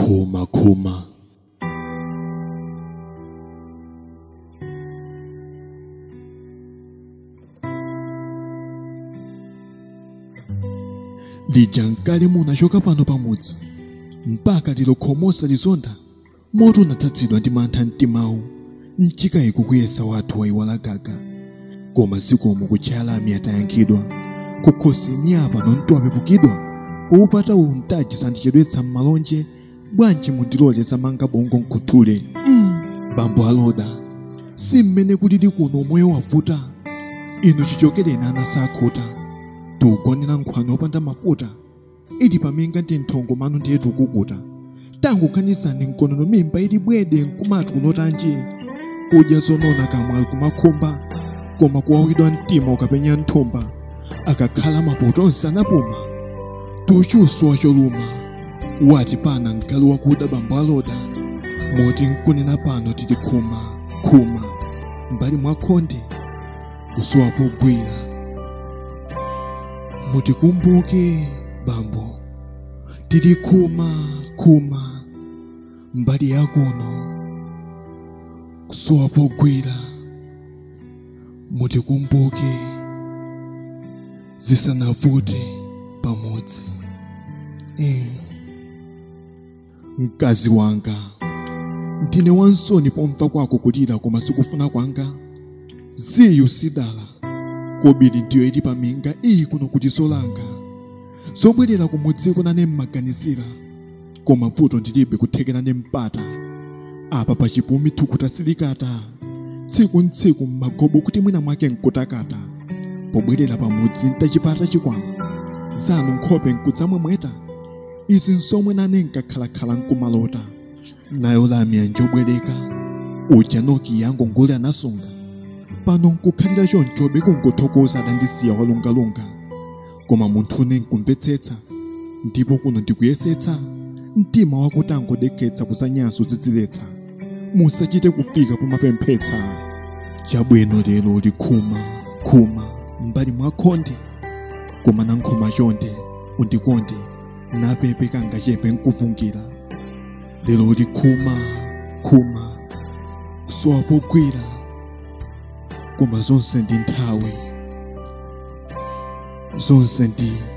khuma khuma lija nkale munachoka pano pamudzi mpaka tilokhomosa lizonda moto unatsatsidwa ndi mantha mtimawu mchikayiko kuyesa wathu wayiwala gaga koma zikomo kutchalami atayankhidwa kukhosi miyapa nontwapepukidwa poupata uwu mtaji sandichedwetsa m'malonje bwanji mundilole zamanga bongo nkhuthule mm. bambo aloda si mmene kulili kuno moyo wavuta inu chichokereni ana sakhuta tuugonera nkhwano opanda mafuta ili paminga ndi nthongo manu ndiye tukukuta tangu khanisani mkonono mimba ili bwede nkumati kulotanji kudya zonona kamwe kumakhumba koma kuwawidwa mtima ukapenya nthumba akakhala mapoto onse anapuma tuchuswa choluma wati pana mgalu wakuda bambo aloda moti nkunena pano tili khuma khuma mbali mwa khonde kusowa pogwira mutikumbuke bambo tili khuma khuma mbali yakuno kusowa pogwira mutikumbuke zisanavute pamodzi eh. mkazi wanga ndine wansoni pomva kwako kulira koma sikufuna kwanga ziyu sidala kobiri ndiyo ili paminga iyi kuno kuti zolanga zobwerera kumudziko nane mmaganizira koma vuto ndilibe kuthekera ne mpata apa pachipumi thukuta silikata tsiku ntsiku mmagobo kuti mwina mwake nkutakata pobwerera pamudzi ntachipata chikwama zanu nkhope nkudzamwemweta izi nsomwe nane nkakhalakhala nkumalota nayo lamya njobwereka uja noki yango ngule anasunga pano nkukhalira chonchobe kunkuthokoza adandisiya walungalunga koma munthune nkumvetsetsa ndipo kuno ndikuyesetsa mtima wako tangodekhetsa kuzanyanso zidziletsa musachite kufika pomapemphetsa chabwino lero likhuma khuma mbali mwa khonde koma nankhoma chonde undikonde napepe kangachepe nkuvungira lero likhuma khuma kusowa pogwira koma zonse ndi nthawi zonse ndi